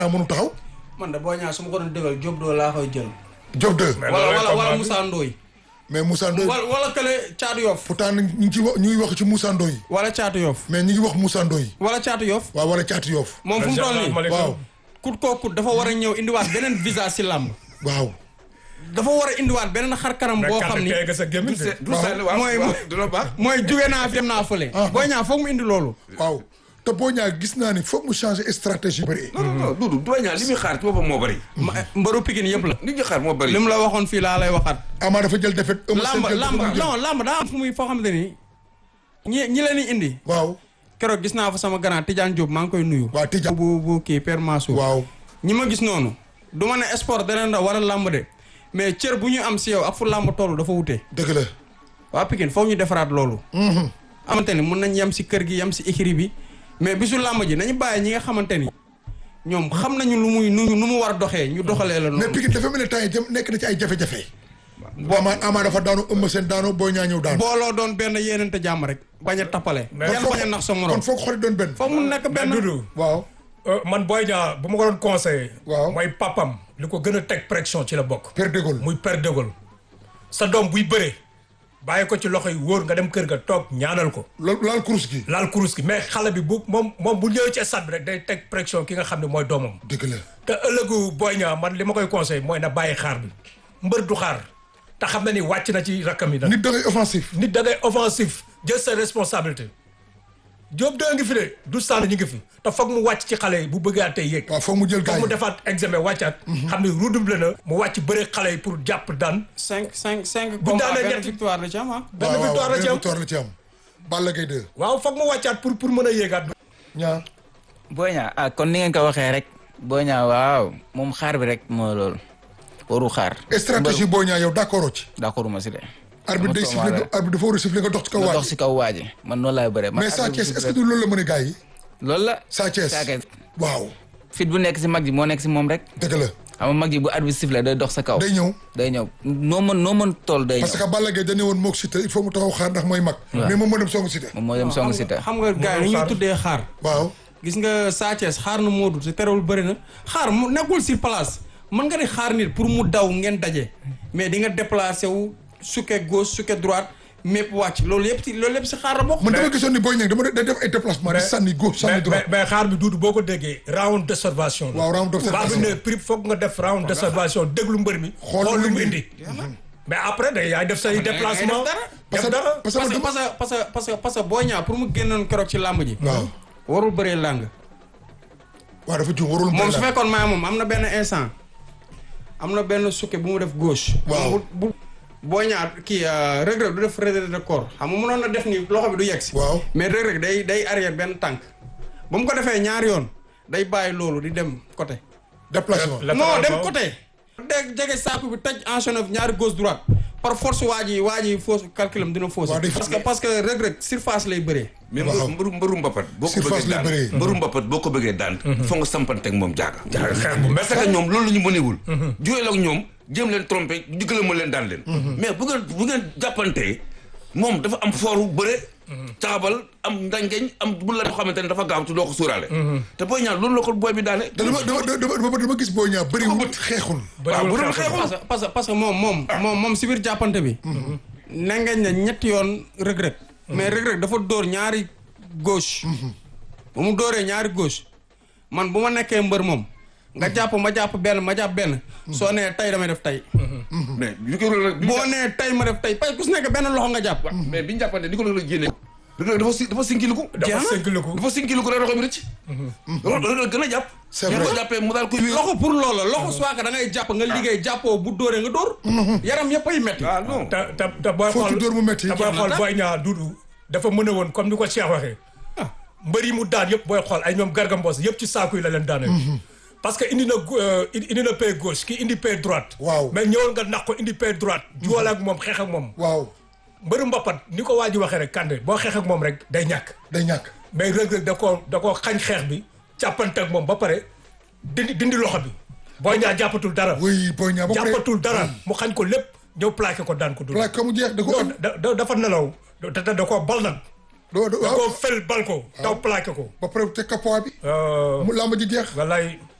mënu taxaw. man de boo ñaa su ma ko doon dëggal Diop doo laa koy jël. Diop 2. Mais wala loolu wala combat wala bi. Moussa Ndoye. mais Moussa Ndoye wala wala kële Caatu Yoff. pourtant ñu ngi ci wax ñu ngi wax ci Moussa Ndoye wala Caatu Yoff. mais ñu ngi wax Moussa Ndoye wala Caatu Yoff. waaw wala Caatu Yoff moom fu mu toll nii waaw kut koo kut dafa war a ñëw indiwaat beneen visa si làmb. waaw dafa war a indiwaat beneen xar kanam boo xam ni. nga sa gémmiñ de. du sànni waaw mooy- waaw du la baax. mooy jóge naa fi dem naa fële. Ah. boo ñaa foog mu indi loolu. waaw te boo ñaa gis naa ni foog mu changer stratégie bëri non non non Doudou Boy Niang li muy xaar ci boppam moo bëri. ma mbëru Pikine yëpp la. li ñu xaar moo bëri. li mu la waxoon fii laa lay waxaat. Ama dafa jël defet Eumeu Sène làmb jël làmb defet mu jël. non làmb daa am fu muy foo xamante ni. ñi ñi leen di indi. waaw keroog gis naa fa sama grand Tidiane Diop maa ngi koy nuyu. waa Tidja bu bu kii Père Mansour. waaw ñi ma gis noonu. du ma ne sport da leen da war a làmb de mais cër bu ñu am si yow ak fu làmb toll dafa wute. dëgg la waa Pikine foog ñu defaraat loolu. xamante ni mun nañ yem si kër gi yem si écrit bi mais bisu làmb ji nañu bàyyi ñi nga xamante ni ñoom xam nañu lu muy nu nu mu war a doxee ñu doxalee la mais noonu. Pikine dafa mel ne temps yi jëm nekk na ci ay jafe-jafe Ama Ama dafa daanu Eumeu Sène daanu Boy Niang ñëw daanu booloo doon benn yéenante jàmm rek bañ a tappale. Mais yan foog- bañ a nax sa morom. kon foog xol doon benn foog mu nekk mais benn. Doudou waaw euh, man Boy Niang bu ma ko doon conseillé. Waaw. mooy papam li ko gën a teg pression ci la bokk. Père de Gaulle muy Père de Gaulle sa doom buy bëree bàyyi ko ci loxo yi wóor nga dem kër ga toog ñaanal ko loolu laal kurus gi laal kurus gi mais xale bi bu moom moom bu ñëwee ci stade bi rek day teg pression ki nga xam ne mooy doomam dëgg la te ëllëgu Boy Niang man li ma koy conseil mooy na bàyyi xaar bi mbër du xaar te xam na ni wàcc na ci rakkam yi nag nit da ngay offensif nit da ngay offensif jël sa responsabilité Diop da ngi fi de du sànn ñu ngi fi te foog mu wàcc ci xale yi bu bëggaatee yéeg waaw foog mu jël gars foog mu yi defaat examen wàccaat xam ne redoublé na mu wàcc bëre xale yi pour jàpp daan cinq cinq cinq Bu combats daanee benn ñetti- victoire la ci am ah. benn waaw victoire la ci benn am victoire la ci am Balla Gaye 2 waaw foog mu wàccaat pour pour mën a yéegaat ñaar Boy Niang ah kon ni ngeen ko waxee rek Boy Niang waaw moom xaar bi rek moo loolu waru xaar. stratégie Boy Niang yow d'accord ci d'accord ma si de. arbitre day siffler nga arbitre dafa war a siffler nga dox ci kaw nga waaj dox si kaw waaji man noonu laay bëree. man mais Sa arbitre Thiès bi est-ce que du loolu la mën a gars yi loolu la. Sa Thiès Sa Thiès waaw fit bu nekk si mag ji moo nekk si moom rek. dëgg la xam nga mag ji bu arbitre sifflé day dox sa kaw. day ñëw day ñëw noo mën noo mën tool day parce ñëw. que Balla Gaye dañu ne woon moog Siteu il faut mu taxaw xaar ndax mooy mag mais moom moo dem songu Siteu moom moo dem song si te. xam nga gars yi ni ñuy tuddee xaar. waaw gis nga Sa Thiès xaar na Modou te terewul bëri na xaar mu nekkul sur place mën nga di xaar nit pour mu daw ngeen daje mais di nga déplacé wu sukke gauche sukke droite mépp wàcc loolu yëpp si loolu yëpp si xaar la bokk. man dama gisoon ni Boy Niang dama day def ay déplacement di sànni gauche sànni mais droite mais mais xaar bi duudu boo ko déggee round d'observation la waaw round d'observation. baa bi ne prix foog nga def round d'observation déglu mbër mi Xool xool lu lu mu mu indi mais après day yaay def say déplacement parce def que dara parce que parce que dama- parce que parce que parce que parce que Boy Niang pour mu génnoon keroog ci làmb ji. waaw warul bëree làng. waaw dafa juum warul moom su bëri la. fekkoon maa moom am na benn instant am na benn sukke bu mu def gauche. Waaw. bu bu Boy Niang kii Reug Reug du def retrait de corps xam nga mënoon na def ni loxo bi du yegg si. waaw mais Reug Reug day day arrière benn tànk ba mu ko defee ñaari yoon day bàyyi loolu di dem côté. déplacement La- non latéral dem boobu. côté. dégg jege saako bi taj enchaîné ñaari gauche droite par force waa ji waa ji fausse calculam dina fausse. Waaw, day parce que parce que Reug Reug surface lay bëree. mais Waaw. mbëru mbëru mbapat boo ko Surface bëggee lay daan bëree. mbëru mbapat boo ko bëggee daan foo nga sampanteeg moom jaaga jaaga xeex bu parce que ñoom loolu la ñu mënewul jooyal ak ñoom jéem leen trompé digale ma leen daan leen mais bu ngeen bu ngeen jàppantee moom dafa am fooru bëre caabal am ndangeñ am bu la xamante ne dafa gaaw te doo ko suuraale te booy ñaan loolu la ko booy bi daane te dama dama dama dama dama gis Boy Niang bëri wut xeexul waaw bu doon xeexul. xeexul parce que parce que parce que moom moom moom moom si biir jàppante bi. nangañ na ñetti yoon Reug Reug mais Reug Reug dafa dóor ñaari gauche. bu mu dóoree ñaari gauche man bu ma nekkee mbër moom. nga jàpp ma jàpp benn ma jàpp benn. soo nee tey damay def tey. mais bi ko rek bi boo nee tey ma def tey parce que ku si nekk benn loxo nga jàpp. mais bi ñu jàppante ni ko la génne rek dafa si dafa sinkiliku dafa Jeex na. sëggaliku dafa sinkiliku rek loxo bi rëcc loolu gën a jàpp C'est mais vrai. ko jàppee mu daal koy wéer loxo pour loola loxo soit que da ngay jàpp nga liggéey jàppoo bu dóoree nga dóor. yaram yëpp ay metti. ah non te te te booy Foo ci xool dóor mu metti. te booy xool Boy Niang duudu dafa mën a woon comme ni ko Cheikh waxee mbër yi mu daan yëpp booy xool ay ñoom Garga Mbossé yëpp ci saaku yi la leen daanee parce que indi na gu- euh, indi na pied gauche ki indi pied droite Waaw. mais ñëwoon nga nax ko indi pied droite juwal ak moom xeex ak moom waaw mbëru mbappat ni ko waa ji waxee rek kande boo xeex ak moom rek day ñàkk day ñàkk mais Reug Reug da koo da koo xañ xeex bi jàppante ak moom ba pare dindi dindi loxo bi Boy Niang jàppatul dara oui Boy Niang ba pare jàppatul dara mu xañ ko lépp ñëw plaqué ko daan ko dul plaque ko mu jeex da ko non da da- dafa nelaw da da da koo bal nag doo doo da waaw koo fel bal ko taw plaqué ko ba pare teg ko poids bi Euh, mu làmb ji jeex wallaay